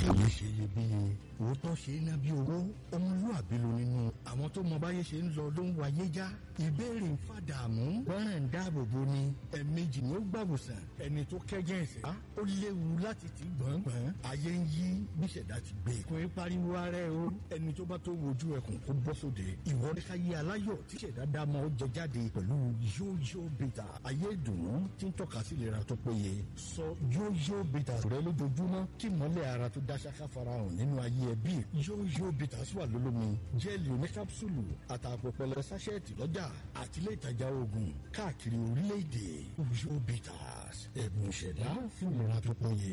èyí ṣe iyebíye òótọ́ ṣe é ná bí owó ọmọlúwàbí ló nínú àwọn tó mọ báyé ṣe ń lọ ló ń wáyé já ìbéèrè ń fàdààmú gbọ́ràn ń dáàbò bo ni ẹ̀ẹ̀mejì ni ó gbàwòsàn ẹni tó kẹ́jẹ́ ẹ̀sẹ̀ á ó léwu láti ti gbọ̀ngbọ̀n ayé ń yí bíṣẹ̀dá ti gbé kò ń pariwo ara ẹ o ẹni tó bá tó wojú ẹkùn kó bọ́ sóde ìwọ ní ká yé aláyọ̀ tíṣẹ̀dá dá mọ́ ó jẹ jáde pẹ̀lú yóyó bìtà ayé ìdùnnú tí ń tọ́ka sí ìlera tó péye sọ yóyó bìtà rẹ lójoojúmọ́ kí mọ́lẹ̀ ara tó dá ṣáká farahàn nínú ayé ẹbí yóyó bìtà wà lólómi jẹ́ẹ̀lì oníkápsùlù àtàpọ̀ pẹlẹ sáṣẹ́ẹ̀tì lọ́jà àtìlẹ́ ìtajà oògùn káàkiri orílẹ̀-èdè yóyó bìtà ẹ̀bùn ìṣẹ̀dá fún ìlera tó péye.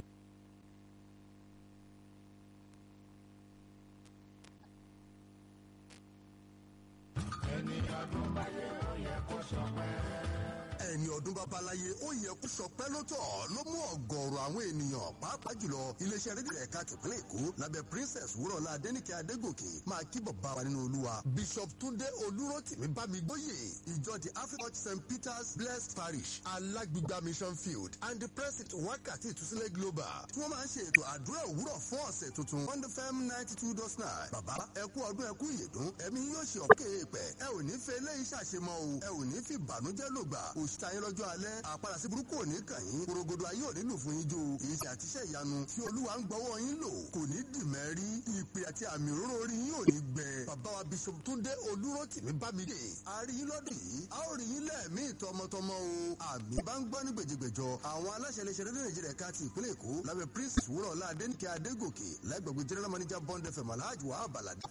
ẹni ọdún báyé ó yẹ kó ṣọpẹ́ ẹni ọdún bá balaye ó yẹ kó sọpẹ́ lọ́tọ̀ ló mú ọ̀gọ̀ọ̀rọ̀ àwọn ènìyàn pàápàá jùlọ iléeṣẹ́ rédíò ẹ̀ka tìpínlẹ̀ èkó lábẹ́ princess wúrọ̀lá adẹ́nìkẹ́ adégòkè máa kí bàbá wa nínú olúwa bishop túndé olúrótìmí bámigbóyè ìjọ the african st peters blessed parish alágbègbà mission field and the president wákàtí ìtúsílẹ̀ global tí wọ́n máa ń ṣe ètò àdúrà òwúrọ̀ fún ọ̀sẹ̀ tuntun one fm ninety two dot nine bàbá ẹkú ọdún ẹkú ìyèdún ẹ̀mí yóò ṣe ọ̀kẹ́ èèpẹ̀ ẹ ò ní fẹ́ eléyìí ṣàṣemọ́ o ẹ ò ní fi ìbànújẹ́ lògbà òṣìṣẹ́ ayé lọ́jọ́ alẹ́ àpàdà sí burúkú òní kàn yín korogodo ayé òní lù fún yín jó èyí ṣe àtiṣẹ́ ìyanu tí olúwa ń gbọ́wọ́ yín lò kò ní dìmẹ́rí ìpè àti àmì òróró orí yín ò ní gbẹ bàbá wa bishop túndé olúrótìmí bámidé àárí yín lọ́dún yìí a ó rí yín lẹ́ẹ̀mí tọmọtọmọ o àmì bá ń gbọ́ ní gbèjègbèjọ àwọn aláṣẹ iléeṣẹ́ rédíò nàìjíríà ká ti ìpínlẹ̀ èkó lábẹ́ prince wúrọ̀lá adéníkẹ́ adégòkè lẹ́gbẹ̀gbẹ̀ general manager bond fm alhaji wahab alade